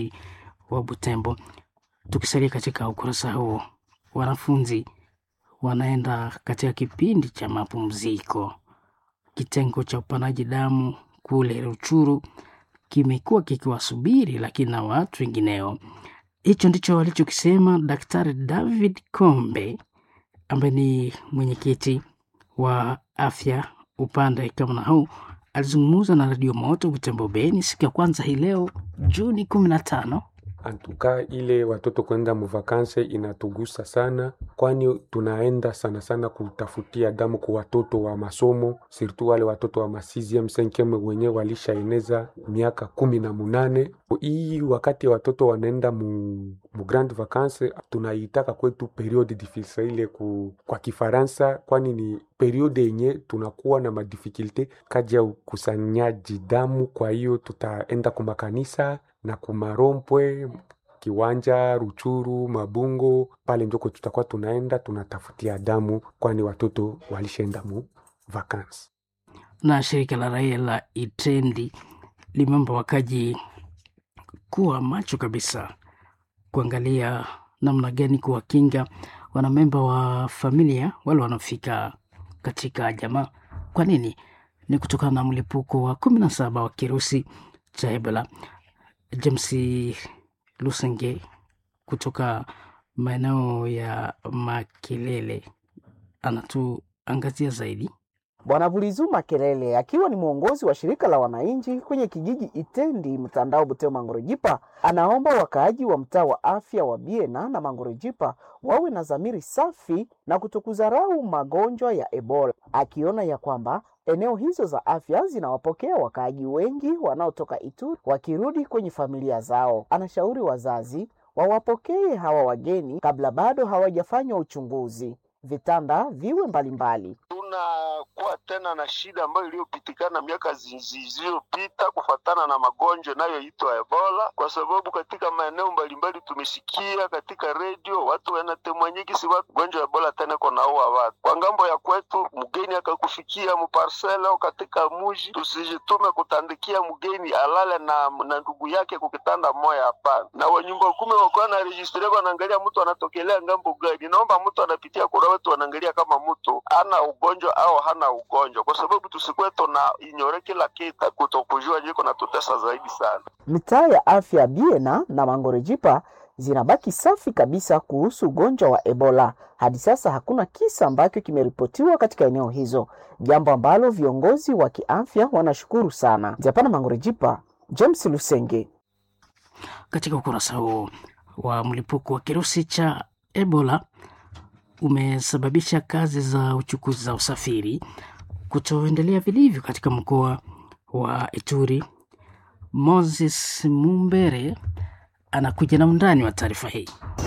wa Butembo. Tukisalia katika ukurasa huo, wanafunzi wanaenda katika kipindi cha mapumziko. Kitengo cha upanaji damu kule Ruchuru kimekuwa kikiwasubiri, lakini na watu wengineo. Hicho ndicho alichokisema Daktari David Kombe ambaye ni mwenyekiti wa afya upande kama huu alizungumza na Radio Moto Butembo Beni siku ya kwanza hii leo Juni kumi na tano. Antuka ile watoto kwenda muvakanse inatugusa sana, kwani tunaenda sana sana kutafutia damu kwa watoto wa masomo, sirtu wale watoto wa masiziem senkeme wenye walishaeneza miaka kumi na munane. Hii wakati watoto wanaenda mu, mu grand vacances tunaitaka kwetu periode difficile ile ku, kwa Kifaransa, kwani ni periode yenye tunakuwa na madifikulte kaji ya ukusanyaji damu. Kwa hiyo tutaenda kumakanisa na kumarompwe kiwanja Ruchuru, Mabungo, pale njoko tutakuwa tunaenda tunatafutia damu, kwani watoto walishaenda mu vakansi. Na shirika la raia la Itendi limeomba wakaji kuwa macho kabisa kuangalia namna gani kuwakinga wanamemba wa familia wale wanaofika katika jamaa. Kwa nini? Ni kutokana na mlipuko wa kumi na saba wa kirusi cha Ebola. James Lusenge kutoka maeneo ya Makelele anatuangazia zaidi. Bwana Vulizu Makelele akiwa ni mwongozi wa shirika la wananchi kwenye kijiji Itendi mtandao Buteo Mangorojipa, anaomba wakaaji wa mtaa wa afya wa Biena na Mangorojipa wawe na dhamiri safi na kutokudharau magonjwa ya Ebola, akiona ya kwamba eneo hizo za afya zinawapokea wakaaji wengi wanaotoka Ituri wakirudi kwenye familia zao. Anashauri wazazi wawapokee hawa wageni kabla bado hawajafanywa uchunguzi, vitanda viwe mbalimbali. Tunakuwa tena na shida ambayo iliyopitikana miaka zilizopita kufatana na magonjwa inayoitwa Ebola, kwa sababu katika maeneo mbalimbali tumesikia katika redio watu wanatemwanyiki si watu gonjwa Ebola tena konaua watu kwa ngambo ya kwetu. Mgeni akakufikia muparsele au katika muji, tusijitume kutandikia mgeni alale na, na ndugu yake kukitanda moya, hapana. Na wanyumba kumi wakuwa na registre wanaangalia mtu anatokelea ngambo gani. Naomba mtu anapitia kura wetu wanaangalia kama mtu ana ugonjwa au hana ugonjwa, kwa sababu tusikuwe tuna inyore kila kitu, kutokujua jiko na tutesa zaidi sana. Mitaa ya afya Biena na Mangorejipa zinabaki safi kabisa kuhusu ugonjwa wa Ebola. Hadi sasa hakuna kisa ambacho kimeripotiwa katika eneo hizo, jambo ambalo viongozi wa kiafya wanashukuru sana. Japana Mangorejipa, James Lusenge. Katika ukurasa huo wa mlipuko wa kirusi cha Ebola umesababisha kazi za uchukuzi za usafiri kutoendelea vilivyo katika mkoa wa Ituri. Moses Mumbere anakuja na undani wa taarifa hii.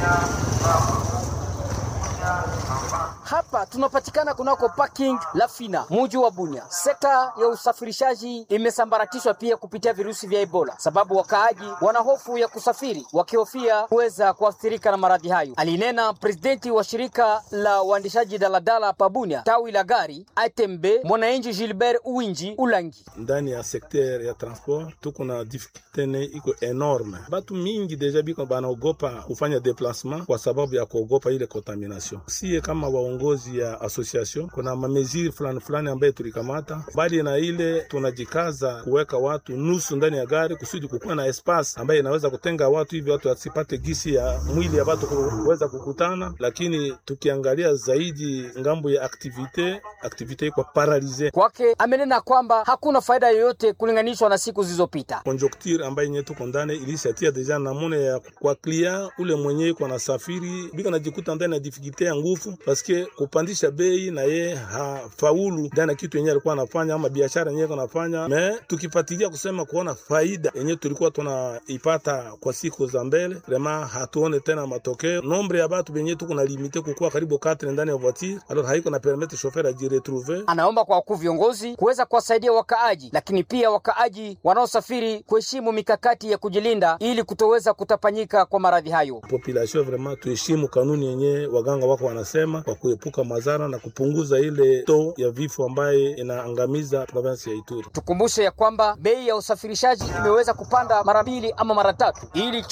Hapa tunapatikana kunako parking la Fina, muji wa Bunya. Sekta ya usafirishaji imesambaratishwa pia kupitia virusi vya Ebola, sababu wakaaji wana hofu ya kusafiri wakihofia kuweza kuathirika na maradhi hayo, alinena presidenti wa shirika la uandishaji daladala pa Bunya, tawi la gari ATMB, mwananchi Gilbert Uwinji Ulangi. Ndani ya sekter ya transport tuko na difficulté ne iko enorme, batu mingi deja biko banaogopa kufanya deplasement kwa sababu ya kuogopa ile contamination. Sie kama waongozi ya association kuna mameziri fulani fulani ambaye tulikamata, bali na ile tunajikaza kuweka watu nusu ndani ya gari kusudi kukuwa na espace ambaye inaweza kutenga watu hivi watu wasipate gisi ya mwili ya watu kuweza kukutana. Lakini tukiangalia zaidi ngambo ya aktivite, aktivite iko paralize kwake. Amenena kwamba hakuna faida yoyote kulinganishwa na siku zilizopita. Conjoncture ambaye nye tuko ndani ilishatia deja namune ya kwa client ule mwenye iko na safiri biko najikuta ndani ya difficulté ya nguvu paske kupandisha bei na ye hafaulu ndani ya kitu yenye alikuwa anafanya ama biashara yenye anafanya. Me tukipatilia kusema kuona faida yenye tulikuwa tunaipata kwa siku za mbele, vraiment hatuone tena matokeo. Nombre ya batu benye tuko na limite kukuwa karibu 4 ndani ya voiture, alors haiko na permettre chauffeur ajiretrouver. Anaomba kwa wakuu viongozi kuweza kuwasaidia wakaaji, lakini pia wakaaji wanaosafiri kuheshimu mikakati ya kujilinda ili kutoweza kutapanyika kwa maradhi hayo. Population vraiment tuheshimu kanuni yenye waganga wako wanasema kwa kuepuka madhara na kupunguza ile to ya vifo ambaye inaangamiza provinsi ya Ituri. Tukumbushe ya kwamba bei ya usafirishaji imeweza kupanda mara mbili ama mara tatu ili